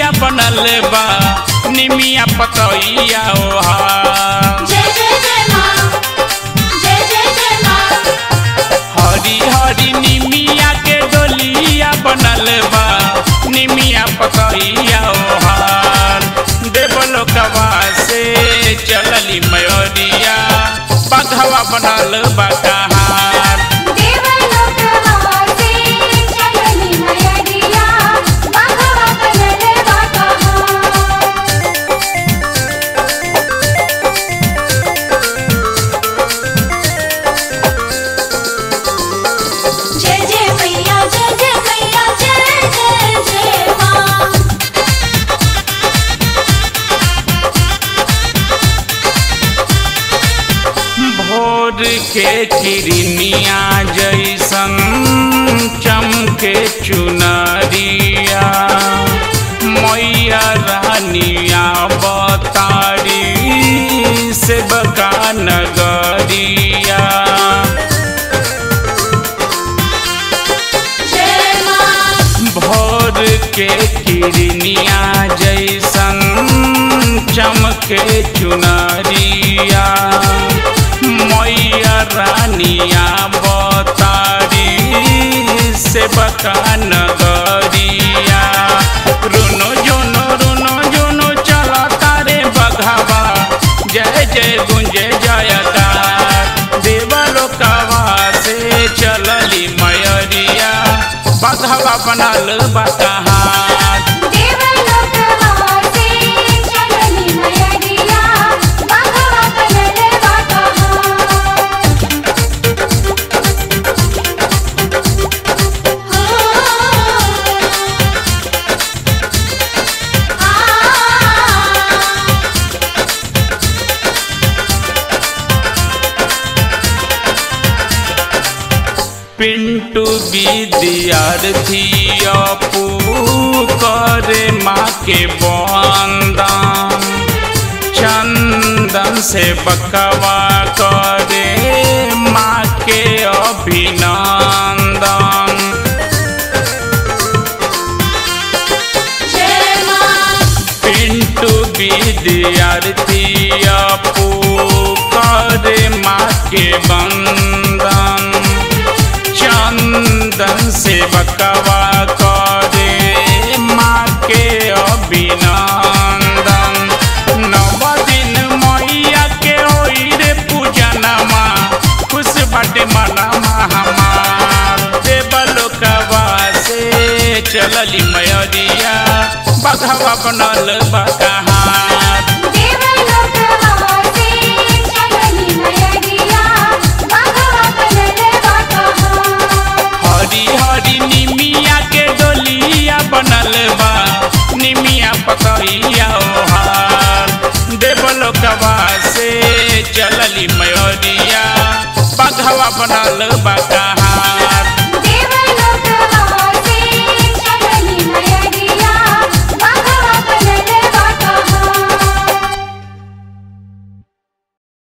डोलिया बनल बा निमिया पतैया ओहा जय जय जय माँ जय जय जय माँ हरी हरी निमिया के डोलिया बनल बा निमिया पतैया ओहार देवलोकवा से चलली मयोरिया बघवा बनल बा कहार देवलोकवा से चलनी मयरिया बघवा बनल बा कहाँ जय जय मैया जय जय मैया जय जय जय माँ भोर के किरनिया जैसन चमके चुनरिया मैया रानिया बतारी से बका नगरिया जय माँ भोर के किरनिया जैसन चमके चुनरिया मैया रानिया बतारी से बका नगरिया रुनो जोनो रुनो जोनो चला तारे बघावा जय जय गुंजे जयकार देवलोकवा से चलली मयरिया बघवा बनल बकहार देवलोकवा से चलनी मयरिया बघवा बनल बा कहाँ पिंटू विद्यार्थी अपू करे माँ के बंदन चंदन से बकवा करे माँ के अभिनंदन जय माँ पिंटू विद्यार्थी अपू करे माँ के बंदन चंदन से बकवा करे माँ के अभिनंदन नव दिन मैया के ओई रे पूजनमा खुश बाटे मनमा हमार देवलोकवा से चलली मयरिया बघवा बनल बकहार देवलोकवा से चलनी मयरिया बघवा बनल बा कहाँ हरी हरी निमिया के डोलिया बनल बा निमिया पतैया ओहार देवलोकवा से चलली मयोरिया बघवा बनल बा